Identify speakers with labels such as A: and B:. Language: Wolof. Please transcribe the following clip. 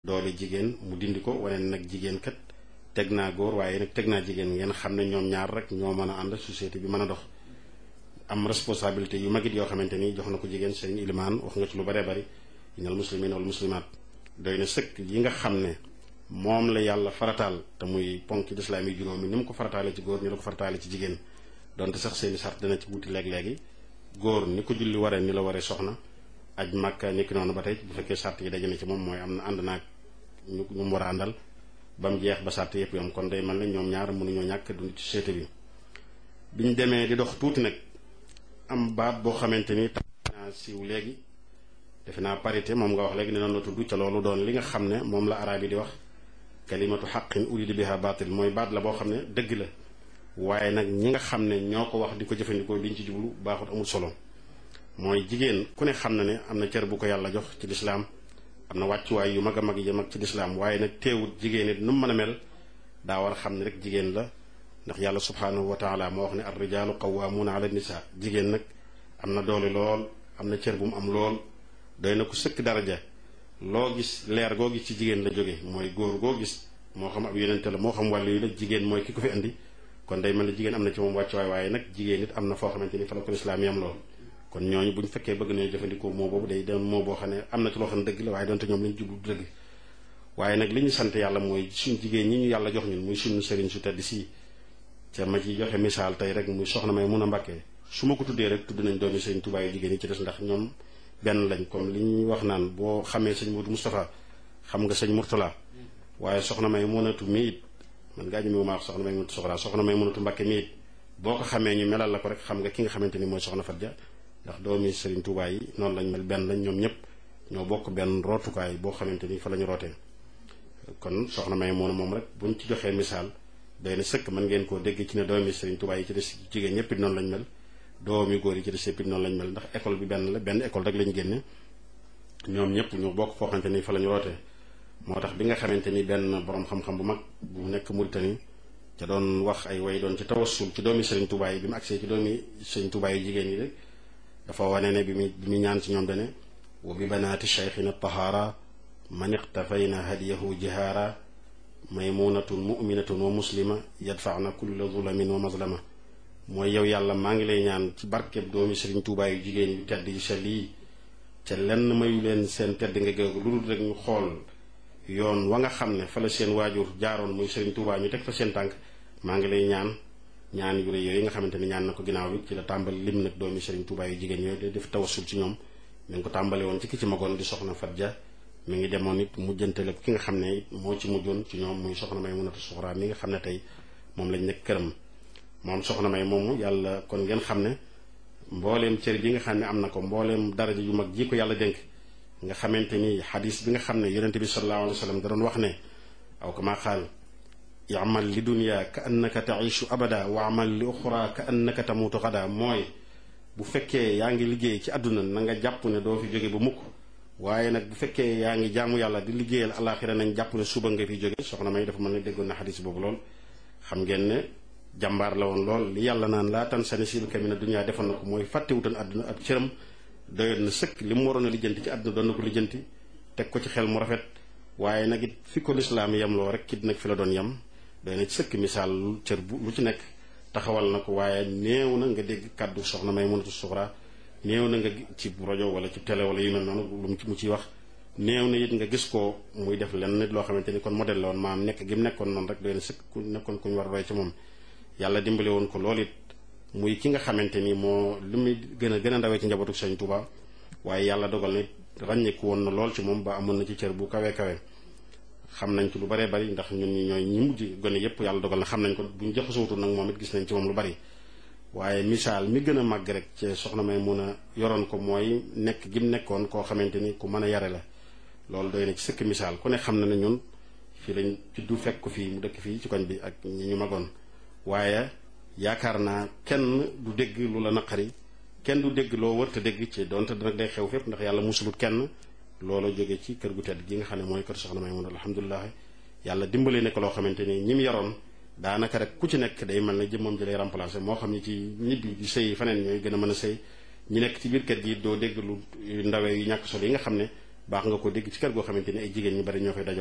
A: doole jigéen mu dindi ko wane nag jigéen kat teg naa góor waaye nag teg naa jigéen ngeen xam ne ñoom ñaar rek ñoo mën a ànd société bi mën a dox am responsabilité yu magit yoo xamante ni jox na ko jigéen sëriñ ilimaan wax nga ci lu bëree bëri inal muslimin wal muslimaat doy na sëkk yi nga xam ne moom la yàlla farataal te muy ponk lislaam yi juróomi ni mu ko farataale ci góor ni la ko farataale ci jigéen donte sax seeni sart dana ci wuti léeg-léegi góor ni ko julli waree ni la waree soxna aj màkka ni ki noonu ba tey bu fekkee sart yi daje na ci moom mooy am na ànd naag ñu ñu mu war a àndal ba mu jeex ba sart yëpp yom kon day mel ne ñoom ñaar mënuñoo ñàkk dund ci société bi biñ demee di dox tuuti nag am baat boo xamante ni tax naa siiw léegi defe naa parité moom nga wax léegi ne noonu la tudd ca loolu doon li nga xam ne moom la araab yi di wax kalimatu xaqin urida biha baatil mooy baat la boo xam ne dëgg la waaye nag ñi nga xam ne ñoo ko wax di ko jëfandikoo liñ ci jublu baaxut amul solo mooy jigéen ku ne xam na ne am na cër bu ko yàlla jox ci lislaam am na wàccuwaay yu mag a mag yi mag ci lislaam waaye nag teewut jigéen it nu mu mën a mel daa war a xam ne rek jigéen la ndax yàlla subhaanahu wa taala moo wax ne ar rijaalu qawwaamuuna ala nisa jigéen nag am na doole lool am na cër bu mu am lool doy na ko sëkk daraja loo gis leer goo gis ci jigéen la jóge mooy góor goo gis moo xam ab yonente la moo xam wàllu yi la jigéen mooy ki ko fi indi kon day mel ne jigéen am na ci moom wàccuwaay waaye nag jigéen it am na foo xamante ni fa la ko lislaam yam lool kon ñooñu bu ñu fekkee bëgg nañu jëfandikoo moo boobu day doon moo boo xam ne am na ci loo xam ne dëgg la waaye donte ñoom lañu jublu dëgg waaye nag li ñu sant yàlla mooy suñ jigéen ñi ñu yàlla jox ñun muy suñu sëriñ su tedd si ca ma ci joxe misaal tey rek muy soxna may mun a mbàkkee su ma ko tuddee rek tudd nañ doomi sëriñ Tuubaa yu jigéen yi ci des ndax ñoom benn lañ comme li ñuy wax naan boo xamee sëñ Modou Moustapha xam nga sëñ Mourtala waaye soxna may munatu mi it man ngaa ñëmewu maa wax soxna may munatu soxla soxna may munatu mbàkke mi it boo ko xamee ñu melal la ko rek xam nga ki nga xamante ni mooy soxna Fatja ndax doomi Serigne Touba yi noonu lañ mel benn lañ ñoom ñëpp ñoo bokk benn rootukaay boo xamante ni fa la ñu rootee kon soxna may moom moom rek buñ ci joxee misaal doy na sëkk mën ngeen koo dégg ci ne doomi Serigne Touba yi ci des jigéen ñëpp it noonu lañ mel doomi góor yi ci des yëpp it noonu lañ mel ndax école bi benn la benn école rek lañ génne ñoom ñëpp ñu bokk foo xamante ni fa la ñu rootee moo tax bi nga xamante ni benn borom xam-xam bu mag bu nekk Mauritanie ca doon wax ay way doon ci tawassul ci doomi Serigne Touba yi bi mu agsee ci doomi Serigne Touba yu jigéen yi rek dafa wane ne bi mu bi mu ñaan ci ñoom dane wa bi banaati cheikhina tahaara man iqtafayna hadiyahu jihaara maymunatun muminatun wa muslima yadfaana kulla zulamin wa mazlama mooy yow yàlla maa ngi lay ñaan ci barkeb doomi Serigne Touba yu jigéen yu tedd yu sell yi ca lenn mayu leen seen tedd nga géegu lu dul rek ñu xool yoon wa nga xam ne fa la seen waajur jaaroon muy Serigne Touba ñu teg fa seen tànk maa ngi lay ñaan ñaan yu rëy yooyu nga xamante ni ñaan na ko ginnaaw bi ci la tàmbali lim nag doomi Serigne Touba yu jigéen yooyu day def tawassul ci ñoom mi ngi ko tàmbale woon ci ki ci magoon di soxna Fatja mi ngi demoon it mujjantale ki nga xam ne it moo ci mujjoon ci ñoom muy soxna may munatu suxraa mi nga xam ne tey moom lañ nekk këram moom soxna may moomu yàlla kon ngeen xam ne mbooleem cër bi nga xam ne am na ko mbooleem daraja yu mag ji ko yàlla dénk nga xamante ni xadis bi nga xam ne yonente bi sallallahu alayhi wa sallam da doon wax ne aw kama qaal yamal li dunya ka annaka taishu abada wa amal li uxra ka annaka tamutu xada mooy bu fekkee yaa ngi liggéey ci àdduna na nga jàpp ne doo fi jóge ba mukk waaye nag bu fekkee yaa ngi jaamu yàlla di liggéeyal alaxira nañ jàpp ne suba nga fi jóge soxna may dafa mën ne déggoon na xadis boobu lool xam ngeen ne jàmbaar la woon lool li yàlla naan laa tan sani sil kamina dunya defoon na ko mooy fàttewutan àdduna ab cëram doyoon na sëkk li mu waroon a lijjanti ci àdduna doon na ko lijjanti teg ko ci xel mu rafet waaye nag it fi ko lislaam yem loo rek kit nag fi la doon yem doy na ci sëkk misaal lu cër bu lu ci nekk taxawal na ko waaye néew na nga dégg kàddu soxna may mënatu suxra néew na nga ci rajo wala ci télé wala yu mel noonu lu mu ciy wax néew na it nga gis ko muy def lenn nit loo xamante ni kon modèle la woon maam nekk gi mu nekkoon noonu rek doy na sëkk ku nekkoon ku ñu war a roy ci moom yàlla dimbale woon ko loolu it muy ki nga xamante ni moo li muy gën a gën a ndawee ci njabootu Sëñ Tuuba waaye yàlla dogal na ràññeeku woon na lool ci moom ba amoon na ci cër bu kawe kawe xam nañ ci lu baree bari ndax ñun ñi ñooy ñi mujj gone yépp yàlla dogal na xam nañ ko bu ñu jaxasootul nag moom it gis nañ ci moom lu bari waaye misaal mi gën a màgg rek ci soxna may mun a yoroon ko mooy nekk gi mu nekkoon koo xamante ni ku mën a yare la loolu doy na ci sëkk misaal ku ne xam na ne ñun fii lañ juddu fekk ko fii mu dëkk fii ci koñ bi ak ñi ñu magoon waaye yaakaar naa kenn du dégg lu la naqari kenn du dégg loo wërta dégg ci donte nag day xew fépp ndax yàlla musulut kenn loola jóge ci kër gu tedd gi nga xam ne mooy kër soxna may mun alhamdulilah yàlla dimbale ne ko loo xamante ni ñi mu yoroon daanaka rek ku ci nekk day mel ne jëmmam ji lay remplacé moo xam ne ci ñibbi di sëy faneen ñooy gën a mën a sëy ñi nekk ci biir kër gi doo dégg lu ndawee yu ñàkk solo yi nga xam ne baax nga ko dégg ci kër goo xamante ni ay jigéen ñu bari ñoo fay dajal